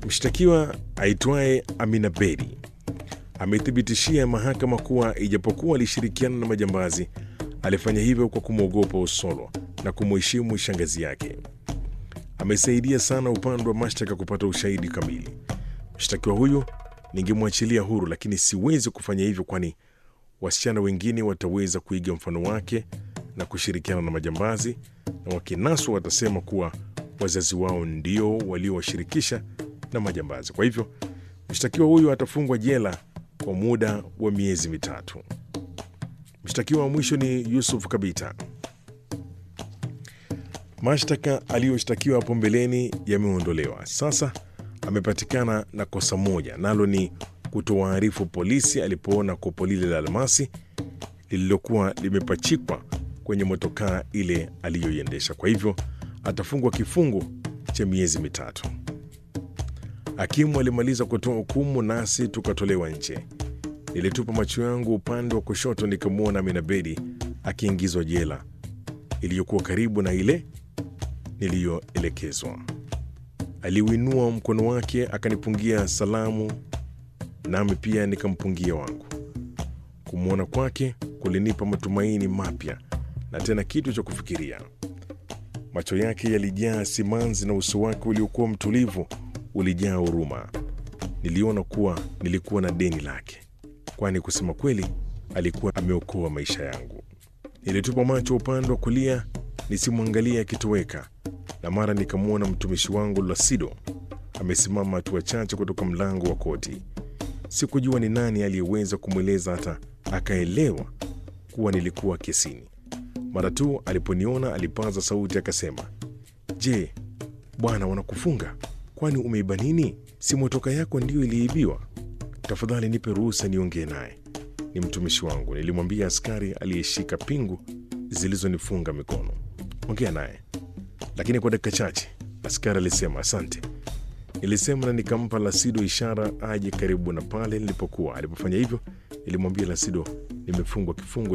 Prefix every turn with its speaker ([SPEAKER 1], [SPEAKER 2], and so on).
[SPEAKER 1] Mshtakiwa aitwaye Amina Bedi amethibitishia mahakama kuwa ijapokuwa alishirikiana na majambazi, alifanya hivyo kwa kumwogopa Osolo na kumheshimu shangazi yake. Amesaidia sana upande wa mashtaka kupata ushahidi kamili. Mshtakiwa huyu ningemwachilia huru, lakini siwezi kufanya hivyo, kwani wasichana wengine wataweza kuiga mfano wake na kushirikiana na majambazi, na wakinaswa watasema kuwa wazazi wao ndio waliowashirikisha na majambazi. Kwa hivyo mshtakiwa huyu atafungwa jela kwa muda wa miezi mitatu. Mshtakiwa wa mwisho ni Yusuf Kabita. Mashtaka aliyoshtakiwa hapo mbeleni yameondolewa. Sasa amepatikana na kosa moja, nalo ni kutowaarifu polisi alipoona kopo lile la almasi lililokuwa limepachikwa kwenye motokaa ile aliyoiendesha. Kwa hivyo atafungwa kifungo cha miezi mitatu. Hakimu alimaliza kutoa hukumu, nasi tukatolewa nje. Nilitupa macho yangu upande wa kushoto, nikamwona Amina Bedi akiingizwa jela iliyokuwa karibu na ile niliyoelekezwa. Aliuinua mkono wake akanipungia salamu, nami pia nikampungia wangu. Kumwona kwake kulinipa matumaini mapya na tena kitu cha kufikiria. Macho yake yalijaa simanzi na uso wake uliokuwa mtulivu ulijaa huruma. Niliona kuwa nilikuwa na deni lake, kwani kusema kweli alikuwa ameokoa maisha yangu. Nilitupa macho upande wa kulia nisimwangalie akitoweka, na mara nikamwona mtumishi wangu Lasido amesimama hatua chache kutoka mlango wa koti. Sikujua ni nani aliyeweza kumweleza hata akaelewa kuwa nilikuwa kesini. Mara tu aliponiona alipaza sauti akasema, Je, bwana, wanakufunga? Kwani umeiba nini? Si motoka yako ndiyo iliibiwa? Tafadhali nipe ruhusa niongee naye, ni mtumishi wangu, nilimwambia askari aliyeshika pingu zilizonifunga mikono. Ongea naye, lakini kwa dakika chache. Askari alisema asante. Nilisema na nikampa Lasido ishara aje karibu na pale nilipokuwa. Alipofanya hivyo, nilimwambia Lasido nimefungwa kifungo